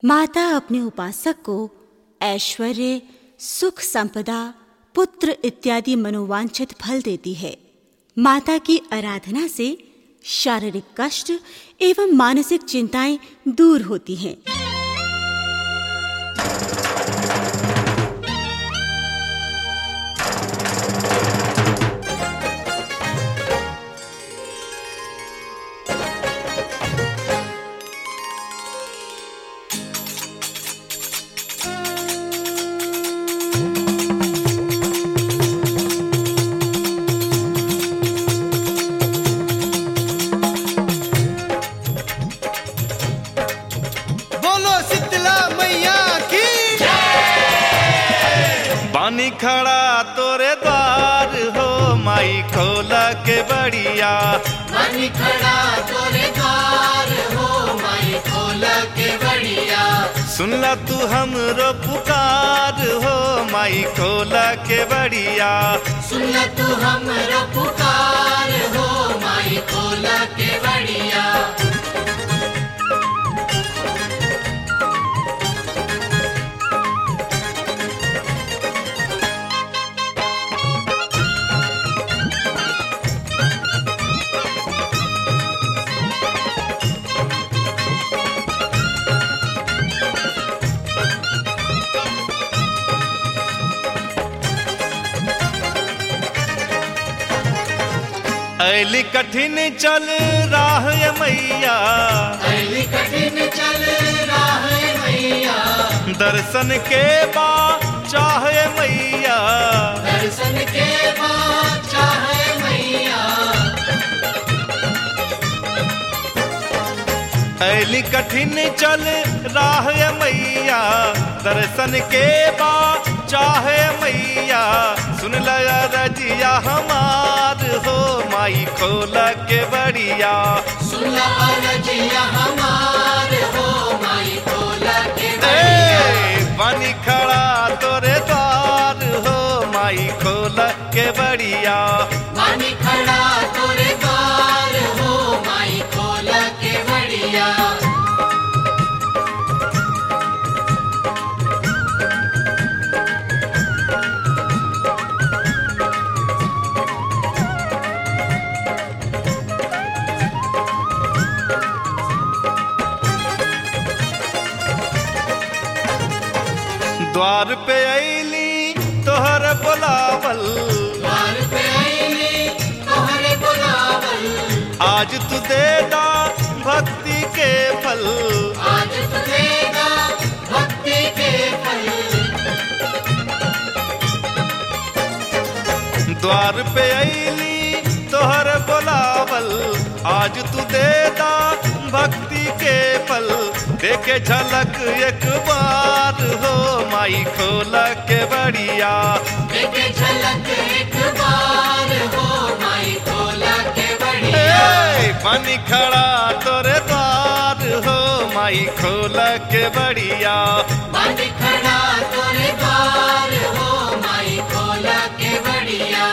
माता अपने उपासक को ऐश्वर्य सुख संपदा पुत्र इत्यादि मनोवांछित फल देती है माता की आराधना से शारीरिक कष्ट एवं मानसिक चिंताएं दूर होती हैं बोलो शीतला मैया की बानी खड़ा तोरे द्वार हो माई खोला के बढ़िया मानी खड़ा तोरे द्वार हो माई खोल के बढ़िया सुनला तू हमरो पुकार हो माई खोला के बढ़िया सुन ल तू हमरो पुकार हो माई खोल के बढ़िया ऐली कठिन चल राह ये मैया अली कठिन चल राह मैया दर्शन के बा चाहे मैया दर्शन के बाद चाहे मैया ऐली कठिन चल राह ये मैया दर्शन के बा चाहे मैया सुन लया रजिया हमार हो माई खोला के बढ़िया सुन ल अरजिया हमार हो माई खोल के बढ़िया ए पानी खड़ा तोरे द्वार हो माई खोला के बढ़िया मानी खड़ा तोरे द्वार हो माई खोल के बढ़िया द्वार पे ऐली तोहर बुलावल द्वार पे आईली तोहरे बुलावल आज तू देदा भक्ति के फल आज तुझेगा भक्ति के फल द्वार पे ऐली तोहर बुलावल आज तू देदा भक्ति के फल देखे झलक एक बार हो माई खोला के बढ़िया देखे झलक एक बार हो माई खोल के बढ़िया ए, पानी खड़ा तोरे द्वार हो माई खोला के बढ़िया मानी खड़ा तोरे द्वार हो माई खोल के बढ़िया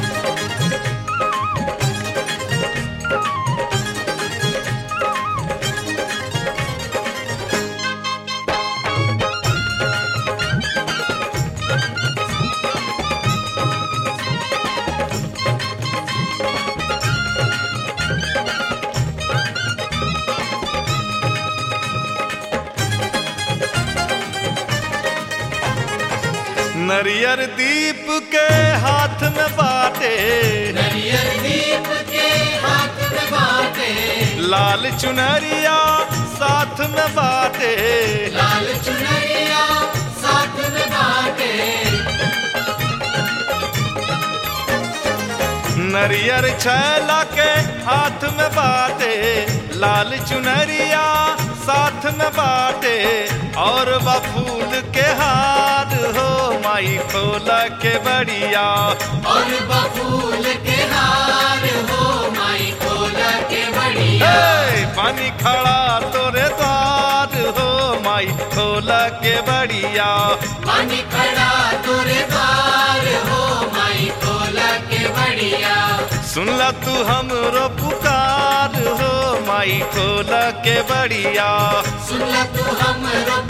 नरियर दीप के हाथ में बाटे नरियर दीप के हाथ में बाटे लाल चुनरिया साथ में बाटे लाल चुनरिया साथ में बाटे नरियर छैला के हाथ में बाटे लाल चुनरिया साथ में बाटे और बा फूल के हार हो माई खोला के बढ़िया और बफूल के हार हो माई खोल के बढ़िया ए, पानी खड़ा तोरे द्वार हो माई खोला के बढ़िया पानी खड़ा तोरे द्वार हो माई खोल के बढ़िया सुनला तू हमरो पुकार हो माई खोला के बड़िया सुन ल तू हमरो